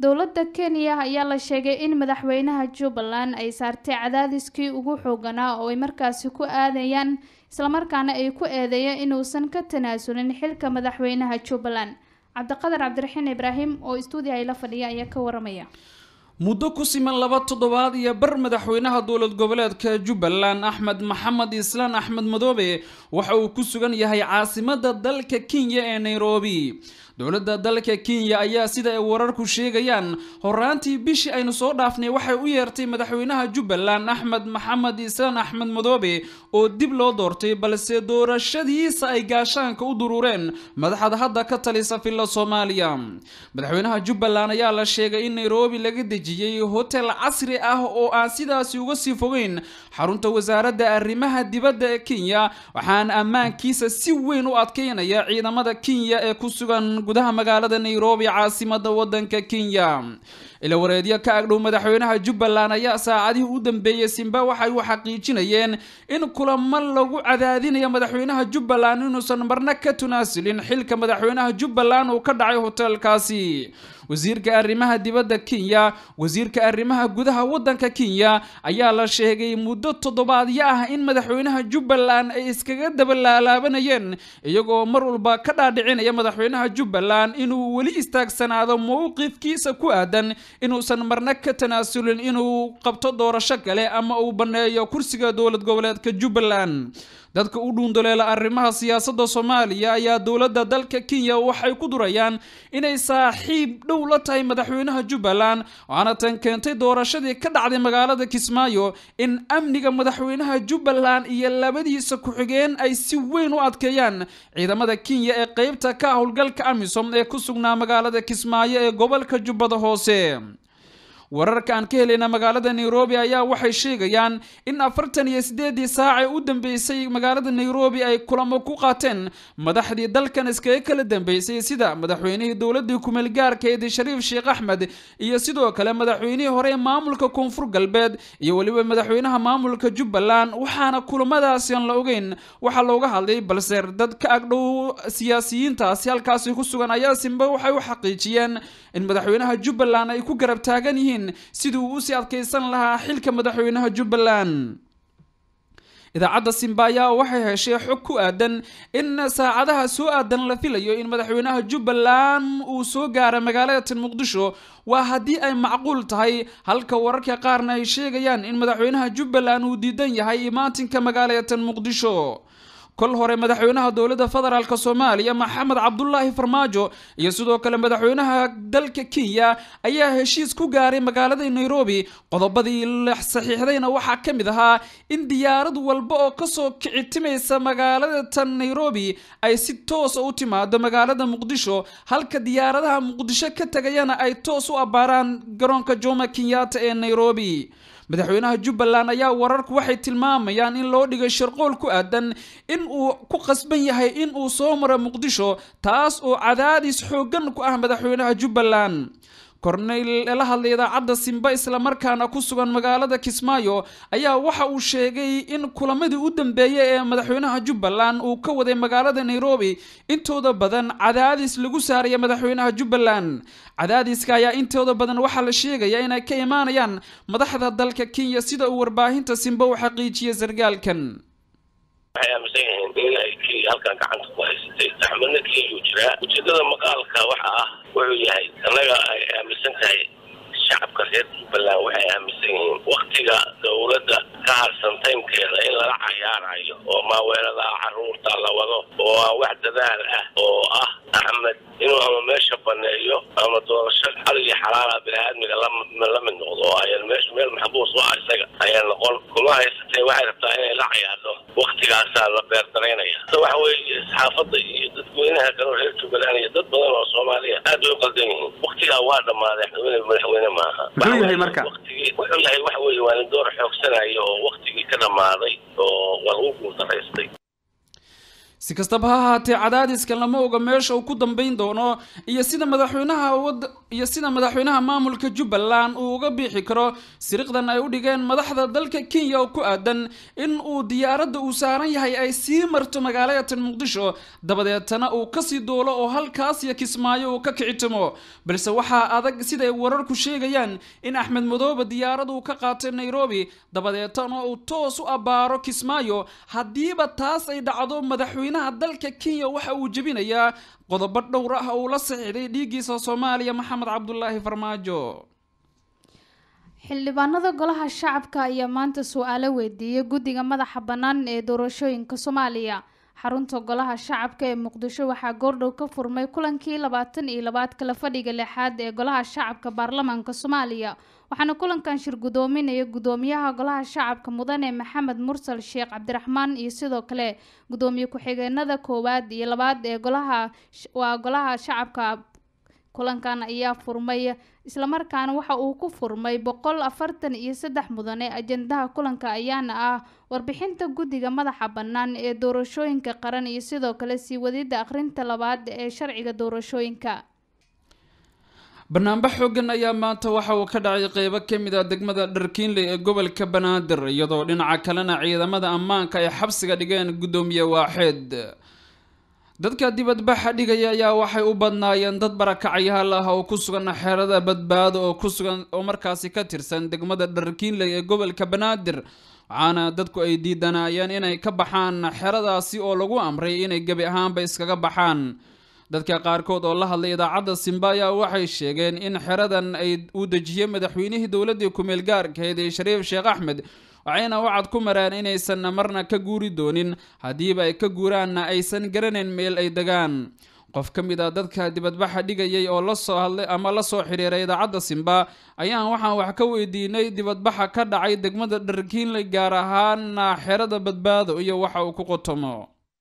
dowladda kenya ayaa la sheegay in madaxweynaha jubbaland ay saartay cadaadiskii ugu xooganaa oo ay markaasi ku aadayaan islamarkaana ay ku eedeeyeen inuusan ka tanaasulin xilka madaxweynaha jubbaland cabdiqadar cabdiraxiin ibraahim oo istuudiya ay la fadhiya ayaa ka waramaya muddo ku siman laba toddobaad iyo bar madaxweynaha dowlad goboleedka jubbaland axmed maxamed islaan axmed madoobe waxa uu ku sugan yahay caasimadda dalka kenya ee nairobi dowladda dalka kenya ayaa sida ay wararku sheegayaan horaantii bishii aynu soo dhaafnay waxay u yeertay madaxweynaha jubbaland axmed maxamed islaan axmed madoobe oo dib loo doortay balse doorashadiisa ay gaashaanka u duruureen madaxda hadda ka talisa filla soomaaliya madaxweynaha jubbaland ayaa la sheegay in nairobi laga dejiyey hotel casri ah oo aan sidaasi uga sii fogeyn xarunta wasaaradda arrimaha dibadda ee kenya waxaana ammaankiisa si weyn u adkeynaya ciidamada kenya ee ku sugan gudaha magaalada nairobi caasimada wadanka kenya ila wareedyo ka agdhow madaxweynaha jubbaland ayaa saacadihii u dambeeyey simba waxay u xaqiijinayeen in kulamo lagu cadaadinayo madaxweynaha jubbaland inuusan marna ka tunaasilin xilka madaxweynaha jubbaland uu ka dhacay hotelkaasi wasiirka arrimaha dibadda kenya wasiirka arrimaha gudaha wadanka kenya ayaa la sheegay muddo toddobaadyo ah in madaxweynaha jubbaland ay iskaga daba laalaabanayeen iyagoo mar walba ka dhaadhicinaya madaxweynaha jubbaland inuu weli istaagsanaado mowqifkiisa ku aadan inuusan marna ka tanaasulin inuu qabto doorasho kale ama uu banneeyo kursiga dowlad goboleedka jubbaland dadka u dhuundoleela arrimaha siyaasadda soomaaliya ayaa dowladda dalka kenya waxay ku durayaan inay saaxiib dhow la tahay madaxweynaha jubbaland waxaana tan keentay doorashadii ka dhacday magaalada kismaayo in amniga madaxweynaha jubbaland iyo labadiisa ku-xigeen ay si weyn u adkeeyaan ciidamada kenya ee qeybta ka howlgalka amisom ee ku sugnaa magaalada kismaayo ee gobolka jubbada hoose wararka aan ka helayna magaalada nairobi ayaa waxay sheegayaan in afartan iyo sideedii saacee u dambeysay magaalada nairobi ay kulamo ku qaateen madaxdii dalkan iskaga kala dambeysay sida madaxweynihii dowladii kumeel gaarka eedi shariif sheekh axmed iyo sidoo kale madaxweynihii hore ee maamulka koonfur galbeed iyo weliba madaxweynaha maamulka jubbaland waxaana kulamadaasi aan la ogeyn waxaa looga hadlay balse dad ka agdhow siyaasiyiintaasi halkaasi ku sugan ayaa simba waxay u xaqiijiyeen in madaxweynaha jubbaland ay ku garab taagan yihiin sidii uu usii adkaysan lahaa xilka madaxweynaha jubbaland idaacadda simbaaya waxay heshay xog ku aadan in saacadaha soo aadan la filayo in madaxweynaha jubbaland uu soo gaara magaalada muqdisho waa haddii ay macquul tahay halka wararka qaarna ay sheegayaan in madaxweynaha jubbaland uu diidan yahay imaatinka magaalada muqdisho kol hore madaxweynaha dowladda federaalk soomaaliya maxamed cabdulaahi farmaajo iyo sidoo kale madaxweynaha dalka kenya ayaa heshiis ku gaaray magaalada nairobi qodobadii la saxiixdayna waxaa ka mid ahaa in diyaarad walba oo kasoo kicitimaysa magaalada tan nairobi ay si toosa u timaado magaalada muqdisho halka diyaaradaha muqdisho ka tegayana ay toos u abbaaraan garoonka jomo kenyatta ee nairobi madaxweynaha jubbaland ayaa wararku waxay tilmaamayaan in loo dhigay sharqool ku aadan in uu ku qasban yahay in uu soo maro muqdisho taas oo cadaadis xooggan ku ah madaxweynaha jubbaland korneyl la hadlay idaacadda simba islamarkaana ku sugan magaalada kismaayo ayaa waxa uu sheegay in kulamadii u dambeeyay ee madaxweynaha jubbaland uu ka waday magaalada nairobi intooda badan cadaadis lagu saaraya madaxweynaha jubbaland cadaadiska ayaa intooda badan waxaa la sheegaya inay ka imaanayaan madaxda dalka kenya sida uu warbaahinta simba u xaqiijiyay sargaalkan waxay aaminsan yihiin in ay kenya halkan gacanta ku haysatay axmedna kenya uu jiraa ujeedada maqaalka waxa ah wuxuu yahay annaga ay aaminsan tahay shacabka reer jubbaland waxay aaminsan yihiin waktiga dowladda ka harsan taymkeeda in lala cayaarayo oo maaweeladaha caruurta la wado oo aan wax dadaal ah oo ah axmed inuu ama meesha baneeyo ama doorasho xal iyo xalaala bini-aadmiga la mid noqdo oo ayan meesha meel maxbuus u ah isaga ayaa noqon kuma haysatee waxay rabtaa inay la cayaarto waktigaasaa la beerdaraynaya waxa weeye saxaafadda iyo dadweynaha kaleo reer jubbaland iyo dad badan oo soomaaliya aad bay u qaldan yihiin waktigaa waa dhammaaday madaxweyne maaha muxuu yahay marka waktigii wuxuu yahay waxa weeye waa nin door xoogsanayo oo waktigii ka dhammaaday oo waa lagu guultaraystay si kastaba ha ahaatee cadaadiskan lama oga meesha uu ku dambeyn doono iyo sida madaxweynaha wad iyo sida madaxweynaha maamulka jubbaland uu uga bixi karo siriqdan ay u dhigeen madaxda dalka kenya oo ku aadan in uu diyaaradda uu saaran yahay ay sii marto magaalada muqdisho dabadeetana uu kasii duulo oo halkaas iyo kismaayo uu ka kicitimo balse waxaa adag siday wararku sheegayaan in axmed madoobe diyaarad uu ka qaatay nairobi dabadeetana uu toos u abbaaro kismaayo haddiiba taas ay dhacdo madaxweyne dalka kenya waxa uu jebinayaa qodobo dhowr ah uu la saxiixday dhiiggiisa soomaaliya maxamed cabdulaahi farmaajo xildhibaanada golaha shacabka ayaa maanta su-aalo weydiiyey guddiga madaxa bannaan ee doorashooyinka soomaaliya xarunta golaha shacabka ee muqdisho waxaa goordhow ka furmay kulankii labaatan iyo labaad kala fadhiga lixaad ee golaha shacabka baarlamaanka soomaaliya waxaana kulankan shir gudoominaya gudoomiyaha golaha shacabka mudane maxamed mursal sheekh cabdiraxmaan iyo sidoo kale gudoomiye ku-xigeenada koowaad iyo labaad ee golaha waa golaha shacabka kulankan ayaa furmay islamarkaana waxa uu ku furmay boqol afartan iyo saddex mudane ajendaha kulanka ayaana ah warbixinta guddiga madaxa bannaan ee doorashooyinka qaran iyo sidoo kale sii wadida akhrinta labaad ee sharciga doorashooyinka banaanbax xoogan ayaa maanta waxa uu ka dhacay qeybo ka mid ah degmada dharkiinley ee gobolka banaadir iyadoo dhinaca kalena ciidamada ammaanka ay xabsiga dhigeen guddoomiye waaxeed dadka dibadbaxa dhigaya ayaa waxay u badnaayeen dad barakacayaal ah oo ku sugan xeerada badbaado oo ku sugan oo markaasi ka tirsan degmada dharkiinley ee gobolka banaadir waxaana dadku ay diidanaayeen inay ka baxaan xeradaasi oo lagu amray inay gebi ahaanba iskaga baxaan dadka qaarkood oo la hadlay idaacadda simbaya waxay sheegeen in xeradan ay uu dejiyey madaxweynihii dowladdii ku-meel gaarkahayd ee shariif sheekh axmed waxayna wacad ku mareen inaysan marna ka guuri doonin haddiiba ay ka guuraanna aysan garanayn meel ay degaan qof ka mid ah dadka dibadbaxa dhigayay oo la soo hadlay ama la soo xiriiray idaacadda simba ayaan waxaan wax ka weydiinay dibadbaxa ka dhacay degmada dharkiinley gaar ahaana xerada badbaado iyo waxa uu ku qotomo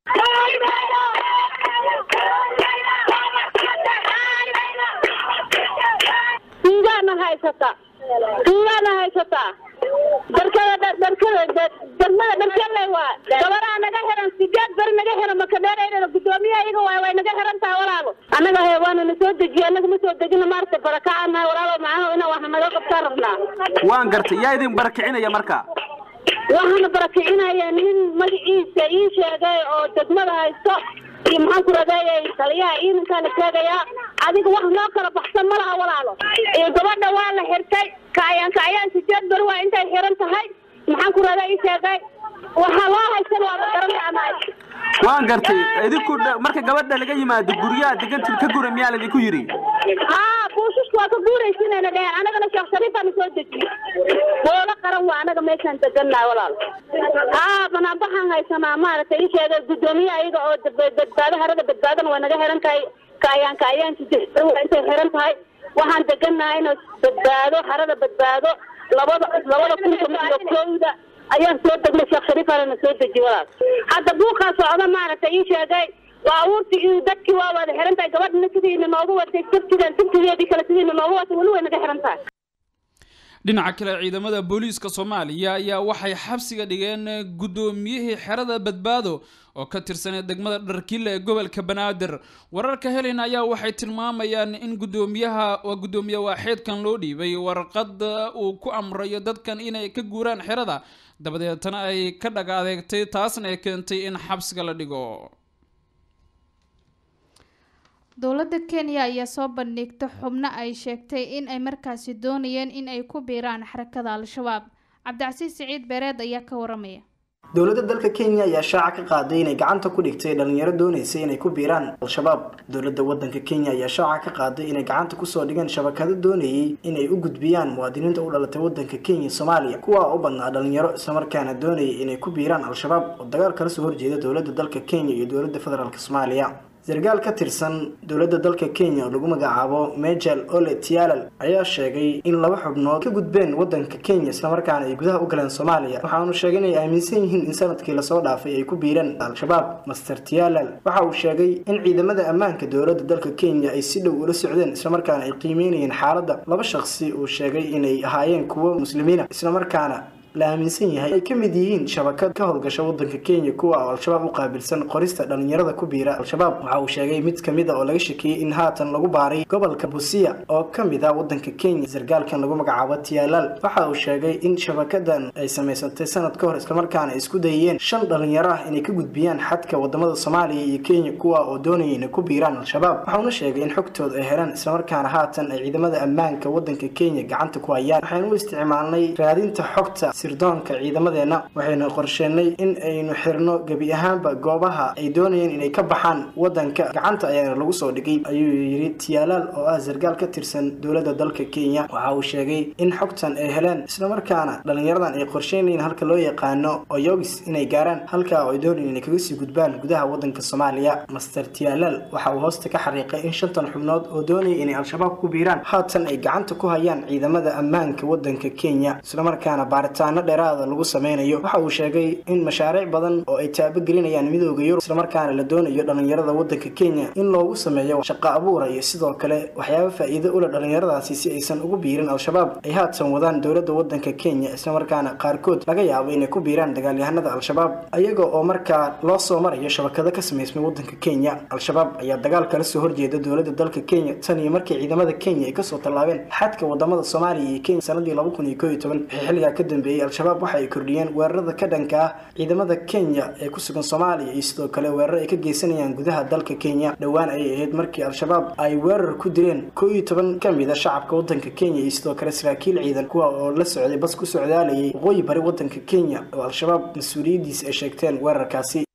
tuugaana haysata tuugaana haysataa darkada darkada degmada dharkale waa gabaraa naga xiran sideed beri naga xiran makadheerayna gudoomiyaha iyaga waay way naga xiran tahay walaalo annaga he waana na soo dejiye annaga ma soo degina maarata barakacanahay walaalo macnaha ina wax naga qabtaan rabnaa waan gartay yaa idin barakicinaya marka waxaana barakicinaya nin magaciisa ii sheegay oo degmada haysto iyo maxaan ku radeeyay taliyaha ciidankaana sheegayaa adiga wax noo kala baxsan ma laha walaalo iyo gabadha waa la xirtay kaayaan kaayaan sideed beri waa intay xiran tahay maxaan ku radaa ii sheegay waxaa loo haysan waa la garanayanahay waan gartay idinku marka gabadha laga yimaado guryaha degantin ka gura miyaa laidinku yidhi haa buushashku waa ka guuraysinayna dheheen anagana sheekh shariifaana soo dejiye boola qaran waa anaga meeshaan degannahay walaal haa banaanbaxaan haysanaa maaragtay ii sheegay guddoomiyaha iyaga oo badbaado harada badbaadana waa naga xiran tahay kaayaan kaayaan sideed waa intay xiran tahay waxaan degannahay ina badbaado harada badbaado labada labada kun toban iyo kowda ayaan soo degnay sheekh shariifaana soo dejiye walaal hadda buuqaa socda maaragtay ii sheegay baabuurtii iyo dadkii waa wada xiran tahay gabadhina sidiina noogu watay sabtidan sabtigeedii kale sidiina noogu watay weli way naga xiran tahay dhinaca kale ciidamada booliiska soomaaliya ayaa waxay xabsiga dhigeen guddoomiyihii xerada badbaado oo ka tirsanay degmada dharkiile ee gobolka banaadir wararka helena ayaa waxay tilmaamayaan in guddoomiyaha waa guddoomiye waaxeedkan loo dhiibay warqad uu ku amrayo dadkan inay ka guuraan xerada dabadeetana ay ka dhag adeegtay taasna ay keentay in xabsiga la dhigo dowladda kenya ayaa soo bandhigta xubno ay sheegtay in ay markaasi doonayeen in ay ku biiraan xarakada al-shabaab cabdicasiis siciid beereed ayaa ka waramaya dowladda dalka kenya ayaa shaaca ka qaaday inay gacanta ku dhigtay dhalinyaro doonaysa inay ku biiraan al-shabaab dowladda wadanka kenya ayaa shaaca ka qaaday inay gacanta kusoo dhigeen shabakado doonayay inay u gudbiyaan muwaadiniinta u dhalatay wadanka kenya soomaaliya kuwaa u badnaa dhalinyaro islamarkaana doonayay inay ku biiraan al-shabaab oo dagaal kala soo horjeeda dowladda dalka kenya iyo dowladda federaalk soomaaliya sarkaal ka tirsan dowladda dalka kenya oo lagu magacaabo mejel ole tialal ayaa sheegay in laba xubnood ka gudbeen wadanka kenya islamarkaana ay gudaha u galeen soomaaliya waxaanu sheegay inay aaminsan yihiin in sanadkii lasoo dhaafay ay ku biireen al-shabaab master tialal waxa uu sheegay in ciidamada ammaanka dowladda dalka kenya ay si dhow ula socdeen islamarkaana ay qiimeynayeen xaaladda laba shaqsi uu sheegay inay ahaayeen kuwo muslimiina islamarkaana la aaminsan yahay ay ka mid yihiin shabakad ka howlgasha wadanka kenya kuwa oo al-shabaab u qaabilsan qorista dhalinyarada ku biira al-shabaab waxa uu sheegay mid kamid a oo laga shakiyey in haatan lagu baaray gobolka busiya oo kamid ah wadanka kenya sargaalkan lagu magacaabo tiyaalaal waxa uu sheegay in shabakadan ay samaysatay sanad ka hor islamarkaana isku dayeen shan dhalinyaro ah inay ka gudbiyaan xadka wadamada soomaaliya iyo kenya kuwa oo doonaya inay ku biiraan al-shabaab waxauna sheegay in xogtooda ay helaan islamarkaana haatan ay ciidamada ammaanka wadanka kenya gacanta ku hayaan waxaynu u isticmaalnay raadinta xogta sirdoonka ciidamadeena waxaynu qorsheenay in aynu xirno gebi ahaanba goobaha ay doonayeen inay ka baxaan wadanka gacanta ayaana lagu soo dhigay ayuu yidhi tiyaalaal oo ah sargaal ka tirsan dowladda dalka kenya waxa uu sheegay in xogtan ay heleen islamarkaana dhalinyaradan ay qorsheynayeen halka loo yaqaano oyogis inay gaaraan halka oo ay doonayeen inay kaga sii gudbaan gudaha wadanka soomaaliya master tiyaalaal waxa uu hoosta ka xariiqay in shantan xubnood oo doonaya inay al-shabaab ku biiraan haatan ay gacanta ku hayaan ciidamada ammaanka wadanka kenya islamarkaana baaritaano dheeraada lagu sameynayo waxa uu sheegay in mashaariic badan oo ay taabagelinayaan midooda yurub islamarkaana la doonayo dhalinyarada wadanka kenya in loogu sameeyo shaqo abuura iyo sidoo kale waxyaaba faa-iido ula dhalinyaradaasi si aysan ugu biirin al-shabaab ay haatan wadaan dowladda wadanka kenya islamarkaana qaarkood laga yaabo inay ku biiraan dagaalyahanada al-shabaab ayaga oo markaa loo soo marayo shabakado ka samaysmay wadanka kenya al-shabaab ayaa dagaal kala soo horjeeda dowladda dalka kenya tan iyo markii ciidamada kenya ay kasoo tallaabeen xadka wadamada soomaaliya iyo kenya sanadii laba kun iyo koo iyo toban wixii xilligaa ka dambeeyey al-shabaab waxa ay kordhiyeen weerarada ka dhanka ah ciidamada kenya ee ku sugan soomaaliya iyo sidoo kale weerar ay ka geysanayaan gudaha dalka kenya dhowaan ayay ahayd markii al-shabaab ay weerar ku dileen koo iyo toban ka mid a shacabka wadanka kenya iyo sidoo kale saraakiil ciidan kuwa oo la socday bas ku socdaalayay waqooyi bari wadanka kenya oo al-shabaab mas-uuliyaddiisa ay sheegteen weerarkaasi